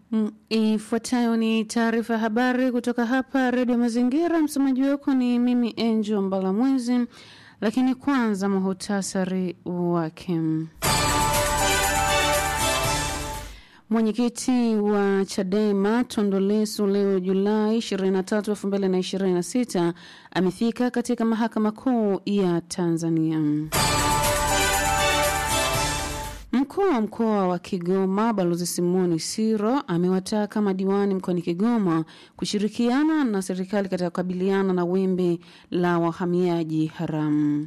Mm, Ifuatayo ni taarifa ya habari kutoka hapa Redio Mazingira. Msomaji wako ni mimi Angel Mbalamwezi, lakini kwanza muhutasari wake. Mwenyekiti wa Chadema Tundu Lissu leo Julai 23, 2026 amefika katika mahakama kuu ya Tanzania. Mkuu wa mkoa wa Kigoma Balozi Simoni Siro amewataka madiwani mkoani Kigoma kushirikiana na serikali katika kukabiliana na wimbi la wahamiaji haramu.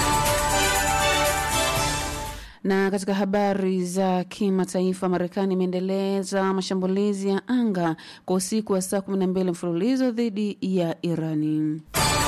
Na katika habari za kimataifa, Marekani imeendeleza mashambulizi ya anga kwa usiku wa saa 12 mfululizo dhidi ya Irani.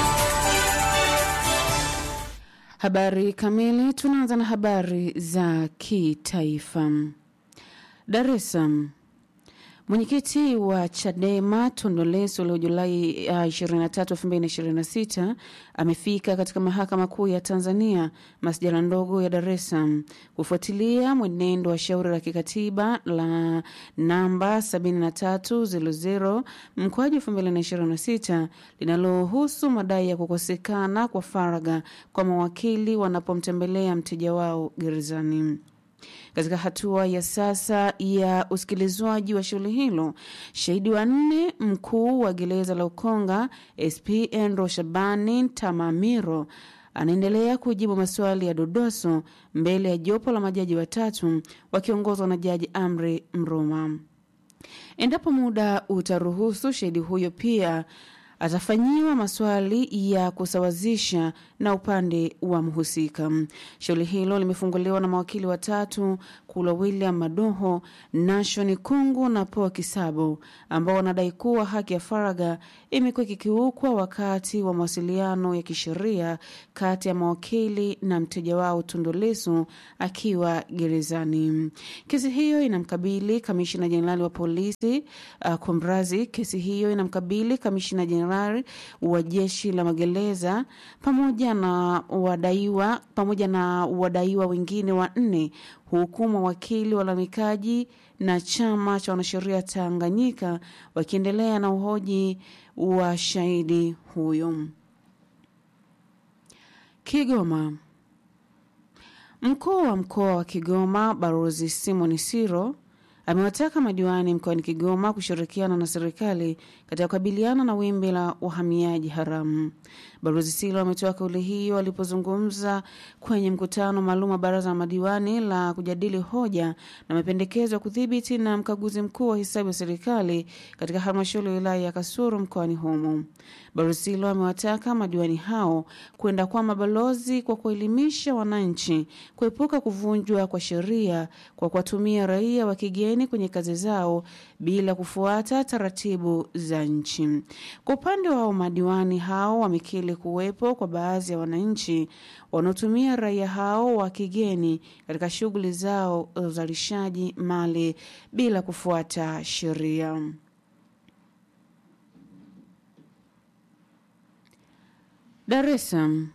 Habari kamili. Tunaanza na habari za kitaifa. Dar es Salaam. Mwenyekiti wa Chadema Tundu Lissu leo Julai 23, 2026 amefika katika mahakama kuu ya Tanzania masjala ndogo ya Dar es Salaam kufuatilia mwenendo wa shauri la kikatiba la namba 7300 mkoaji 2026 linalohusu madai ya kukosekana kwa faragha kwa mawakili wanapomtembelea mteja wao gerezani. Katika hatua ya sasa ya usikilizwaji wa shauri hilo, shahidi wa nne mkuu wa gereza la Ukonga SP Andrew Shabani Tamamiro anaendelea kujibu maswali ya dodoso mbele ya jopo la majaji watatu wakiongozwa na Jaji Amri Mruma. Endapo muda utaruhusu, shahidi huyo pia atafanyiwa maswali ya kusawazisha na upande wa mhusika. Shauri hilo limefunguliwa na mawakili watatu Kula William Madoho, Nashoni Kungu na Poa Kisabo, ambao wanadai kuwa haki ya faragha imekuwa ikikiukwa wakati wa mawasiliano ya kisheria kati ya mawakili na mteja wao Tundu Lissu akiwa gerezani. Kesi hiyo inamkabili kamishina jenerali wa polisi uh, Kumrazi. Kesi hiyo inamkabili kamishina jenerali wa jeshi la magereza pamoja na wadaiwa pamoja na wadaiwa wengine wanne huku mawakili walalamikaji na chama cha wanasheria Tanganyika wakiendelea na uhoji wa shahidi huyo. Kigoma. Mkuu wa mkoa wa Kigoma Balozi Simon Siro amewataka madiwani mkoani Kigoma kushirikiana na serikali katika kukabiliana na wimbi la uhamiaji haramu. Balozi Silo ametoa kauli hiyo alipozungumza kwenye mkutano maalum wa baraza la madiwani la kujadili hoja na mapendekezo ya kudhibiti na mkaguzi mkuu wa hesabu ya serikali katika halmashauri ya wilaya ya Kasulu mkoani humo. Balozi Silo amewataka madiwani hao kwenda kwa mabalozi kwa kuelimisha wananchi kuepuka kuvunjwa kwa sheria kwa kuwatumia raia wa kigeni kwenye kazi zao bila kufuata taratibu za nchi. Kwa upande wao, madiwani hao wamekiri kuwepo kwa baadhi ya wananchi wanaotumia raia hao wa kigeni katika shughuli zao za uzalishaji mali bila kufuata sheria. Dar es Salaam.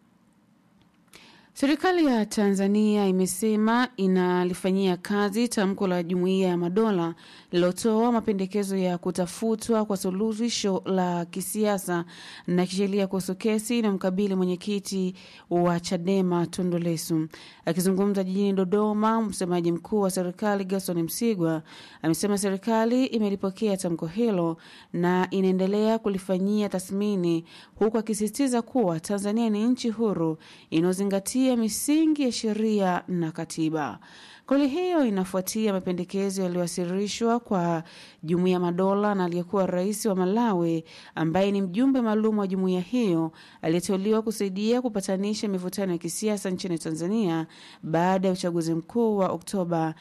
Serikali ya Tanzania imesema inalifanyia kazi tamko la Jumuiya ya Madola lililotoa mapendekezo ya kutafutwa kwa suluhisho la kisiasa na kisheria kuhusu kesi na mkabili mwenyekiti wa Chadema Tundu Lissu. Akizungumza jijini Dodoma, msemaji mkuu wa serikali Gerson Msigwa amesema serikali imelipokea tamko hilo na inaendelea kulifanyia tathmini, huku akisisitiza kuwa Tanzania ni nchi huru inayozingatia misingi ya sheria na katiba. Kauli hiyo inafuatia mapendekezo yaliyowasilishwa kwa Jumuiya Madola na aliyekuwa rais wa Malawi ambaye ni mjumbe maalum wa jumuiya hiyo aliyeteuliwa kusaidia kupatanisha mivutano ya kisiasa nchini Tanzania baada ya uchaguzi mkuu wa Oktoba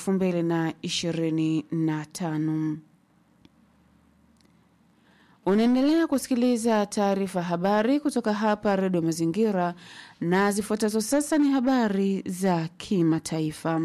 2025. Unaendelea kusikiliza taarifa habari kutoka hapa Redio Mazingira, na zifuatazo sasa ni habari za kimataifa.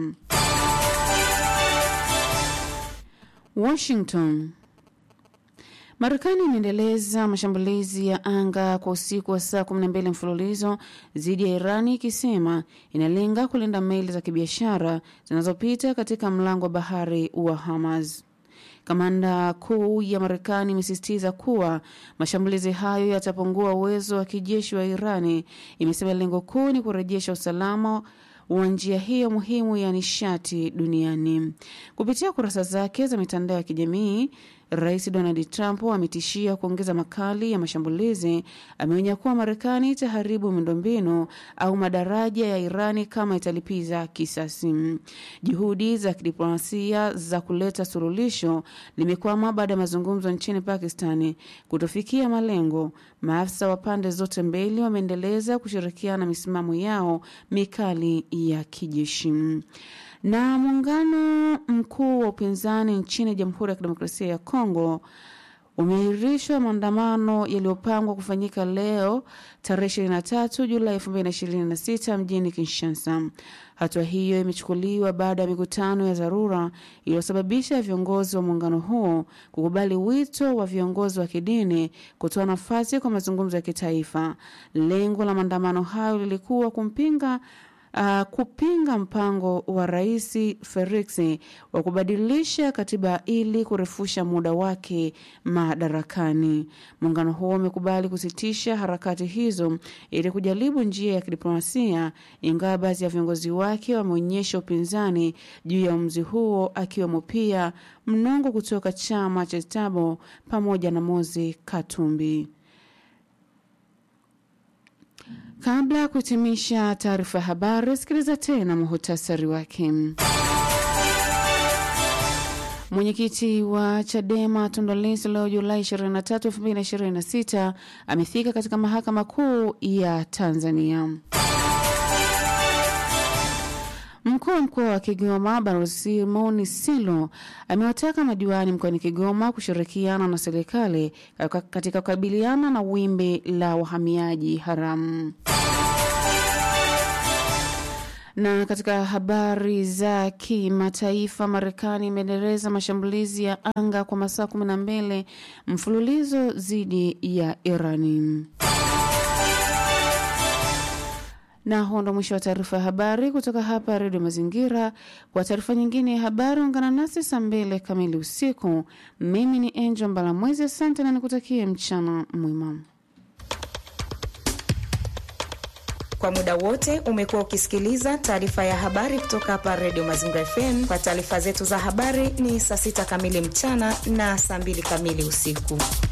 Washington. Marekani inaendeleza mashambulizi ya anga kwa usiku wa saa 12 mfululizo dhidi ya Irani ikisema inalenga kulinda meli za kibiashara zinazopita katika mlango wa bahari wa Hormuz. Kamanda kuu ya Marekani imesisitiza kuwa mashambulizi hayo yatapungua uwezo wa kijeshi wa Irani. Imesema lengo kuu ni kurejesha usalama wa njia hiyo muhimu ya nishati duniani. Kupitia kurasa zake za mitandao ya kijamii, Rais Donald Trump ametishia kuongeza makali ya mashambulizi. Ameonya kuwa Marekani itaharibu miundombinu au madaraja ya Irani kama italipiza kisasi. Juhudi za kidiplomasia za kuleta suluhisho limekwama baada ya mazungumzo nchini Pakistani kutofikia malengo. Maafisa wa pande zote mbili wameendeleza kushirikiana misimamo yao mikali ya kijeshi na muungano mkuu wa upinzani nchini Jamhuri ya Kidemokrasia ya Kongo umeahirishwa maandamano yaliyopangwa kufanyika leo tarehe 23 Julai 2026 mjini Kinshasa. Hatua hiyo imechukuliwa baada ya mikutano ya dharura iliyosababisha viongozi wa muungano huo kukubali wito wa viongozi wa kidini kutoa nafasi kwa mazungumzo ya kitaifa. Lengo la maandamano hayo lilikuwa kumpinga Uh, kupinga mpango wa Rais Felix wa kubadilisha katiba ili kurefusha muda wake madarakani. Muungano huo umekubali kusitisha harakati hizo ili kujaribu njia ya kidiplomasia, ingawa baadhi ya viongozi wake wameonyesha upinzani juu ya uamuzi huo, akiwemo pia Mnongo kutoka chama cha Tabo pamoja na Mozi Katumbi. Kabla ya kuhitimisha taarifa ya habari, sikiliza tena muhutasari wake. Mwenyekiti wa Chadema Tundu Lissu leo Julai 23, 2026 amefika katika mahakama kuu ya Tanzania. Mkuu wa mkoa wa Kigoma Balozi Simoni Silo amewataka madiwani mkoani Kigoma kushirikiana na serikali katika kukabiliana na wimbi la wahamiaji haramu. Na katika habari za kimataifa, Marekani imeendeleza mashambulizi ya anga kwa masaa 12 mfululizo dhidi ya Irani. Na huo ndo mwisho wa taarifa ya habari kutoka hapa Redio Mazingira. Kwa taarifa nyingine ya habari, ungana nasi saa mbili kamili usiku. Mimi ni Angel Mbalamwezi, asante na nikutakie mchana mwema. Kwa muda wote umekuwa ukisikiliza taarifa ya habari kutoka hapa Redio Mazingira FM. Kwa taarifa zetu za habari ni saa sita kamili mchana na saa mbili kamili usiku.